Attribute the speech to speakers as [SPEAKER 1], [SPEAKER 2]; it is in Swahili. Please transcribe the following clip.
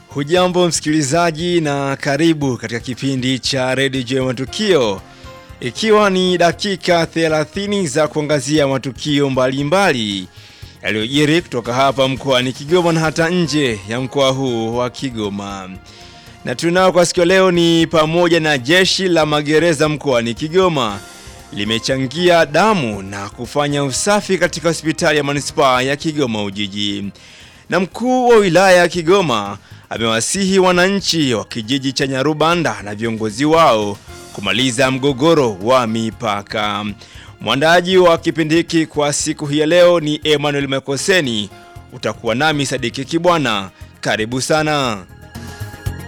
[SPEAKER 1] Hujambo msikilizaji na karibu katika kipindi cha redio Matukio, ikiwa ni dakika 30 za kuangazia matukio mbalimbali yaliyojiri kutoka hapa mkoani Kigoma na hata nje ya mkoa huu wa Kigoma. Na tunao kwa siku leo ni pamoja na jeshi la magereza mkoani Kigoma limechangia damu na kufanya usafi katika hospitali ya manispaa ya Kigoma Ujiji. Na mkuu wa wilaya ya Kigoma amewasihi wananchi wa kijiji cha Nyarubanda na viongozi wao kumaliza mgogoro wa mipaka. Mwandaji wa kipindi hiki kwa siku hii ya leo ni Emmanuel Mekoseni. Utakuwa nami Sadiki Kibwana. Karibu sana.